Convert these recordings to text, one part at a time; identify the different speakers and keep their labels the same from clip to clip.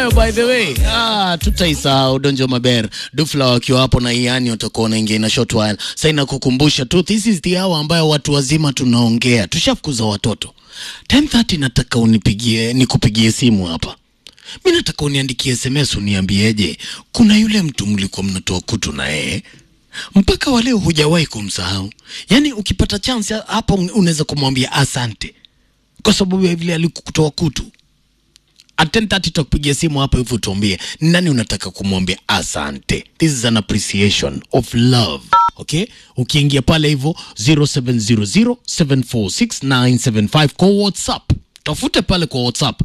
Speaker 1: nayo by the way. Ah, tutaisahau Donjo Maber. Dufla wakiwa hapo na Iani watakuwa wanaingia na short while. Sasa inakukumbusha tu this is the hour ambayo watu wazima tunaongea. Tushafukuza watoto. 10:30 nataka unipigie nikupigie simu hapa. Mi nataka uniandikie SMS uniambieje, kuna yule mtu mlikuwa mnatoa kutu na yeye mpaka wa leo hujawahi kumsahau. Yaani ukipata chance hapo unaweza kumwambia asante kwa sababu ya vile alikutoa kutu. At 10:30 tutakupigia simu hapa hivi utuambie ni nani unataka kumwambia asante. This is an appreciation of love. Okay? Ukiingia pale hivyo 0700746975 kwa WhatsApp. Tafute pale kwa WhatsApp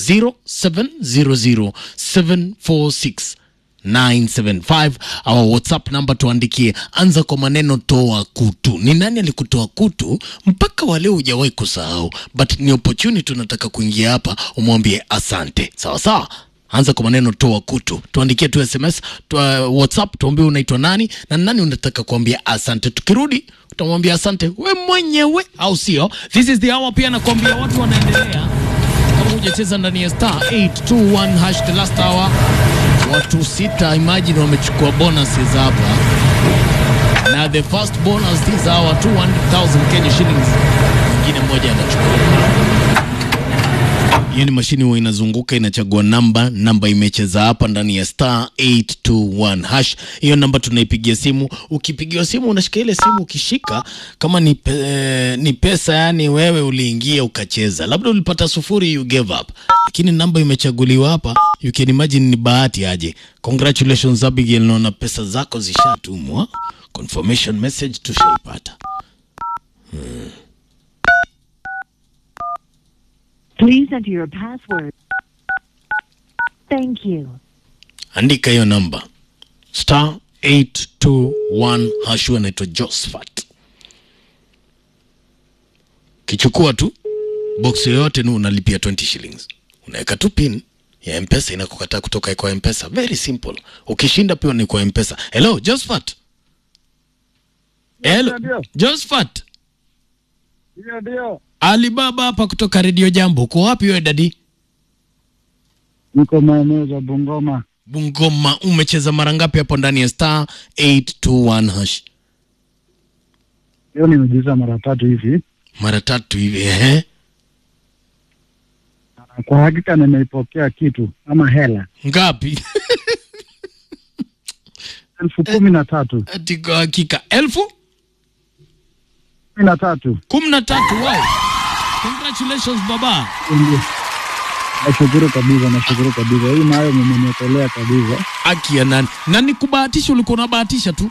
Speaker 1: 0700746975 au WhatsApp namba tuandikie, anza kwa maneno toa kutu. Ni nani alikutoa kutu mpaka wale hujawahi kusahau, but ni opportunity unataka kuingia hapa umwambie asante. Sawa sawa, anza kwa maneno toa kutu, tuandikie tu SMS tu, uh, WhatsApp tuambie unaitwa nani na nani unataka kuambia asante. Tukirudi utamwambia asante we mwenyewe, au sio? This is the hour. Pia nakwambia watu wanaendelea kama hujacheza ndani ya star 821 hash the last hour, watu sita imagine wamechukua bonuses hapa, na the first bonus this hour 200,000 Kenya shillings, mwingine mmoja anachukua hiyo ni mashini huwa inazunguka inachagua namba namba imecheza hapa ndani ya star 821 hash hiyo namba tunaipigia simu ukipigiwa simu unashika ile simu ukishika kama ni, pe, ni pesa yani wewe uliingia ukacheza labda ulipata sufuri you gave up lakini namba imechaguliwa hapa you can imagine ni bahati aje congratulations Abigail naona pesa zako zishatumwa confirmation message tushaipata
Speaker 2: Please enter your password. Thank you.
Speaker 1: andika hiyo namba star 821 hashu anaitwa Josephat. Kichukua tu box yoyote ni unalipia 20 shillings, unaweka tu pin ya mpesa inakukataa kutoka kwa mpesa. Very simple. Ukishinda pia ni kwa mpesa. Hello Josephat. Hello
Speaker 3: Ndio.
Speaker 1: Josephat.
Speaker 3: Ndio, ndio.
Speaker 1: Alibaba hapa kutoka Radio Jambo. Uko wapi wewe dadi?
Speaker 3: Niko maeneo za Bungoma.
Speaker 1: Bungoma. Umecheza mara ngapi hapo ndani ya star 821 hash?
Speaker 3: Leo nimejiuza mara tatu hivi.
Speaker 1: Mara tatu hivi ehe.
Speaker 3: Kwa hakika nimeipokea kitu ama hela
Speaker 1: Ngapi?
Speaker 3: elfu kumi na tatu
Speaker 1: Ati kwa hakika elfu
Speaker 3: kumi na tatu
Speaker 1: kumi na tatu. Wow. Congratulations baba.
Speaker 3: Ndio. Nashukuru kabisa, nashukuru kabisa. Hii nayo mmeniokolea kabisa.
Speaker 1: Haki ya nani? Na ni kubahatisha, ulikuwa unabahatisha tu.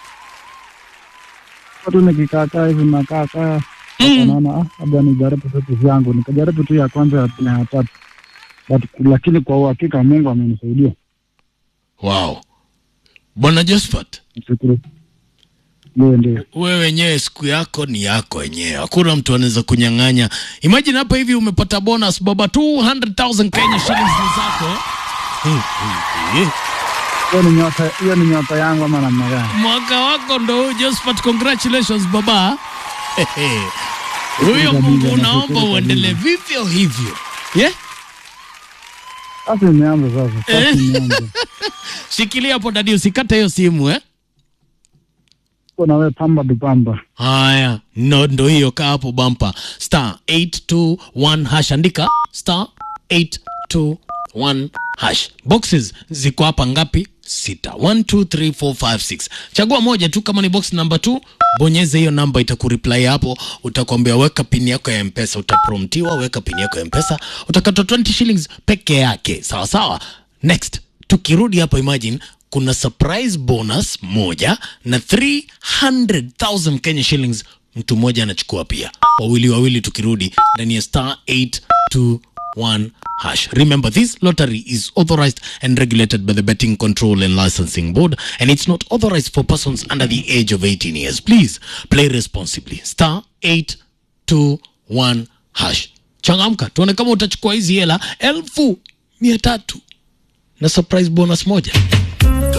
Speaker 3: Watu nikikaakaa hivi nakaa kaa
Speaker 1: Mm.
Speaker 3: naona ah, labda nijaribu vitu vyangu. Nikajaribu tu ya kwanza ya pili na ya tatu, but lakini kwa uhakika Mungu amenisaidia.
Speaker 1: Wow. Bwana Josephat,
Speaker 3: Nashukuru. Ndio, ndio.
Speaker 1: wewe wenyewe siku yako ni yako wenyewe, hakuna mtu anaweza kunyang'anya. Imagine hapa hivi umepata bonus baba, 200,000 Kenya shillings ni zako. Eh, eh, eh.
Speaker 3: Hiyo ni nyota, hiyo ni nyota yangu ama namna gani?
Speaker 1: Mwaka wako ndo huu Josephat, congratulations baba. Hehe. Huyo
Speaker 3: Kabisa,
Speaker 1: Mungu
Speaker 3: nashukuru
Speaker 1: unaomba
Speaker 3: kabisa.
Speaker 1: uendelee vivyo hivyo. Yeah?
Speaker 3: Sasa imeanza sasa, sasa
Speaker 1: Eh.
Speaker 3: imeanza.
Speaker 1: Shikilia hapo dadi, usikate hiyo simu eh.
Speaker 3: Uko na wewe pamba dupamba.
Speaker 1: Haya, no, ndo hiyo kaa hapo bampa star 821 hash, andika star 821 hash. Boxes ziko hapa ngapi? Sita. 1 2 3 4 5 6. Chagua moja tu, kama ni box number 2 bonyeza hiyo namba, itakureply hapo, utakwambia weka pin yako ya mpesa, utapromptiwa weka pin yako ya mpesa, utakatwa 20 shillings peke yake. Sawa sawa. Next, tukirudi hapa, imagine kuna surprise bonus moja na 300,000 Kenya shillings mtu mmoja anachukua pia, wawili wawili, tukirudi ndani ya star 821 hash. Remember this lottery is authorized and regulated by the Betting Control and Licensing Board and it's not authorized for persons under the age of 18 years. Please play responsibly. Star 821 hash. Changamka, tuone kama utachukua hizi hela elfu mia tatu na surprise bonus moja.